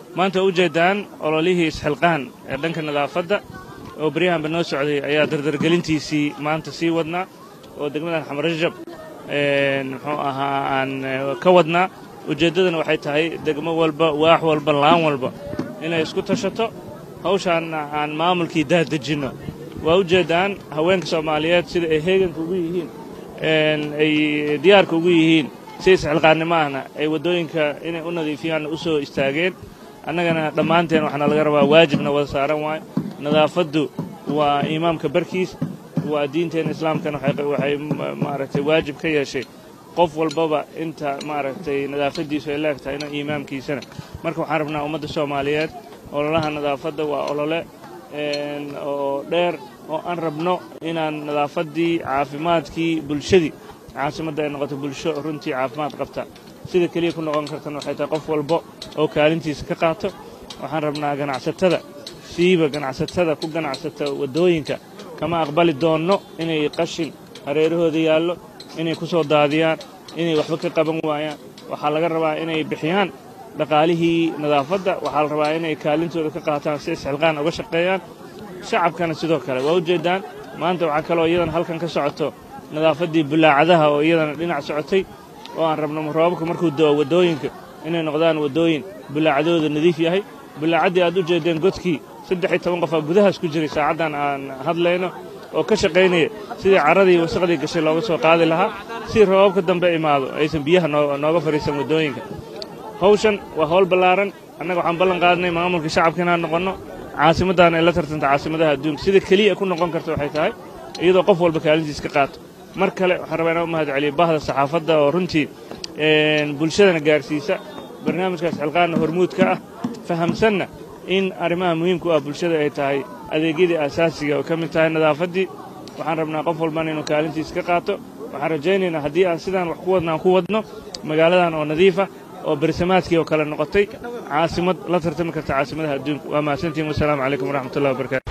maanta ujeeddaan ololihii isxilqaan ee dhanka nadaafadda oo baryahanba noo socday ayaa dardargelintiisii maanta sii wadnaa oo degmadan xamarajab muxuu ahaa aan ka wadnaa ujeeddadana waxay tahay degmo walba waax walba laan walba inay isku tashato hawshaanna aan maamulkii daadejinno waa ujeeddaan haweenka soomaaliyeed sida ay heeganka ugu yihiin ay diyaarka ugu yihiin si isxilqaannimo ahna ay waddooyinka inay u nadiifiyaanna u soo istaageen annagana dhammaanteen waxaana laga rabaa waajibna wada saaran waayo nadaafaddu waa imaamka barkiis waa diinteenna islaamkana waxay maaragtay waajib ka yeeshay qof walbaba inta maaragtay nadaafaddiisu ay leeg tahay ina imaamkiisana marka waxaan rabnaa ummadda soomaaliyeed ololaha nadaafadda waa olole oo dheer oo aan rabno inaan nadaafaddii caafimaadkii bulshadii caasimadda ay noqoto bulsho runtii caafimaad qabta sida keliya ku noqon kartana waxay tahay qof walba oo kaalintiisa ka qaato waxaan rabnaa ganacsatada siiba ganacsatada ku ganacsata waddooyinka kama aqbali doonno inay qashin hareerahooda yaallo inay ku soo daadiyaan inay waxba ka qaban waayaan waxaa laga rabaa inay bixiyaan dhaqaalihii nadaafadda waxaa la rabaa inay kaalintooda ka qaataan si isxilqaan uga shaqeeyaan shacabkana sidoo kale waa ujeeddaan maanta waxaa kaloo iyadana halkan ka socoto nadaafaddii bulaacadaha oo iyadana dhinac socotay oo aan rabno roobabka markuu do'o waddooyinka inay noqdaan waddooyin bulaacadooda nadiif yahay bulaacaddii aad u jeeddeen godkii saddex iyo toban qofaa gudahaas ku jiray saacaddan aan hadlayno oo ka shaqaynaya sidii carradii wasaqdii gashay looga soo qaadi lahaa si roobabka dambe imaado aysan biyaha nooga fadhiisan waddooyinka hawshan waa hawl ballaaran annaga waxaan ballan qaadnay maamulka shacabka inaan noqonno caasimaddaana ay la tartanta caasimadaha adduunka sida keliya ku noqon karta waxay tahay iyadoo qof walba kaalintiis ka qaato mar kale waxaan rabaa inaan u mahad celiyo bahda saxaafadda oo runtii bulshadana gaarsiisa barnaamijkaas xilqaanna hormuudka ah fahamsanna in arrimaha muhiimka u ah bulshada ay tahay adeegyadii aasaasiga oo ka mid tahay nadaafaddii waxaan rabnaa qof walbana inuu kaalintiis ka qaato waxaan rajaynaynaa haddii aan sidaan wax ku wadna aan ku wadno magaaladan oo nadiifa oo bersamaadkii oo kale noqotay caasimad la tartami karta caasimadaha adduunka waa mahadsantihin wasalaamu calaykum waraxmatullahi wabarakatu